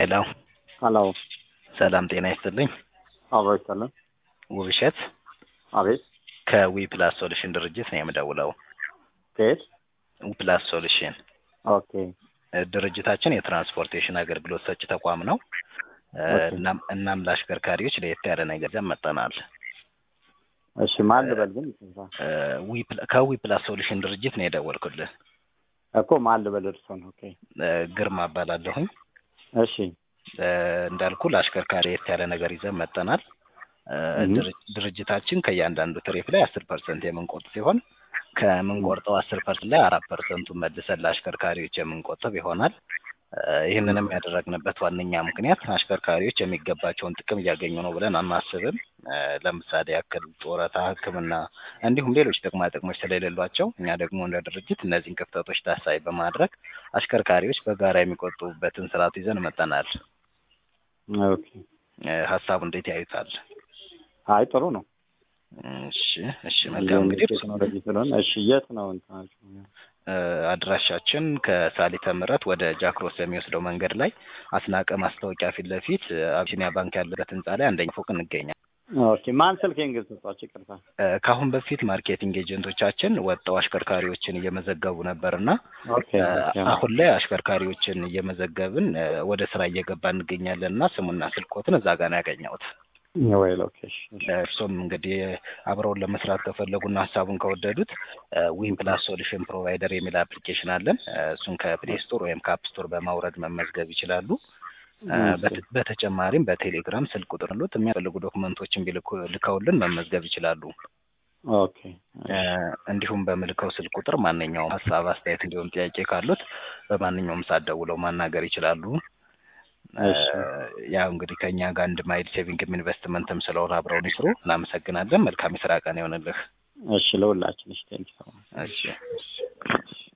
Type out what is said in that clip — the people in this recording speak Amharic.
ሄሎ ሄሎ ሰላም ጤና ይስጥልኝ። አብሮ ይሰለን። ውብሸት አቤት ከዊ ፕላስ ሶሉሽን ድርጅት ነው የምደውለው። ከየት? ዊ ፕላስ ሶሉሽን ኦኬ እ ድርጅታችን የትራንስፖርቴሽን አገልግሎት ሰጪ ተቋም ነው። እ ኦኬ። እናም እናም ለአሽከርካሪዎች ለየት ያለ ነገር ይዘን መጥተናል። እሺ ማን ልበል ግን ይቅርታ። እ ዊ ፕላ- ከዊ ፕላስ ሶሉሽን ድርጅት ነው የደወልኩልህ። እኮ ማን ልበል እርሶን? ኦኬ እ ግርማ እባላለሁኝ። እሺ እ እንዳልኩ ለአሽከርካሪ ለየት ያለ ነገር ይዘን መጥተናል። እ እህ። ድር- ድርጅታችን ከእያንዳንዱ ትሪፕ ላይ አስር ፐርሰንት የምንቆጥ ሲሆን ከምንቆርጠው አስር ፐርሰንት ላይ አራት ፐርሰንቱን መልሰን ለአሽከርካሪዎች የምንቆጥብ ይሆናል። እ ይህንንም ያደረግንበት ዋነኛ ምክንያት አሽከርካሪዎች የሚገባቸውን ጥቅም እያገኙ ነው ብለን አናስብም። እ ለምሳሌ ያክል ጡረታ፣ ሕክምና እንዲሁም ሌሎች ጥቅማ ጥቅሞች ስለሌሏቸው እኛ ደግሞ እንደ ድርጅት እነዚህን ክፍተቶች ታሳቢ በማድረግ አሽከርካሪዎች በጋራ የሚቆጥቡበትን ስርዓት ይዘን መጠናል። ኦኬ እ ሀሳቡ እንዴት ያዩታል? አይ ጥሩ ነው። እሺ እሺ መልካም እንግዲህ ቴክኖሎጂ ስለሆነ እሺ የት ነው እንትናችሁ? እ አድራሻችን ከሳሊተ ምሕረት ወደ ጃክሮስ የሚወስደው መንገድ ላይ አስናቀ ማስታወቂያ ፊት ለፊት እ አቢሲኒያ ባንክ ያለበት ህንጻ ላይ አንደኛ ፎቅ እንገኛለን። ኦኬ ማን ስልኬን ግን ሰጧችሁ? ይቅርታ። እ ከአሁን በፊት ማርኬቲንግ ኤጀንቶቻችን ወጥተው አሽከርካሪዎችን እየመዘገቡ ነበርና ኦኬ እ ኦኬ አሁን ላይ አሽከርካሪዎችን እየመዘገብን እ ወደ ስራ እየገባ እንገኛለን እና ስሙና ስልኮትን እዛ ጋር ነው ያገኘሁት። ወይ ሎኬሽ እርሶም እንግዲህ አብረውን ለመስራት ከፈለጉና ሀሳቡን ከወደዱት ዊን ፕላስ ሶሉሽን ፕሮቫይደር የሚል አፕሊኬሽን አለን። እ እሱን ከፕሌይ ስቶር ወይም ከአፕ ስቶር በማውረድ መመዝገብ ይችላሉ። እ በተ- በተጨማሪም በቴሌግራም ስልክ ቁጥር ሉት የሚያስፈልጉ ዶክመንቶችን ቢልኩ ልከውልን መመዝገብ ይችላሉ። ኦኬ እ እንዲሁም በምልከው ስልክ ቁጥር ማንኛውም ሀሳብ፣ አስተያየት እንዲሁም ጥያቄ ካሉት በማንኛውም ሰዓት ደውለው ማናገር ይችላሉ። እ እሺ። ያው እንግዲህ ከእኛ ጋር አንድ ማይል ሴቪንግም ኢንቨስትመንትም ስለሆነ አብረውን ይስሩ። እናመሰግናለን። መልካም የስራ ቀን ይሆንልህ። እሺ ለሁላችን እሺ ቴንኪው እሺ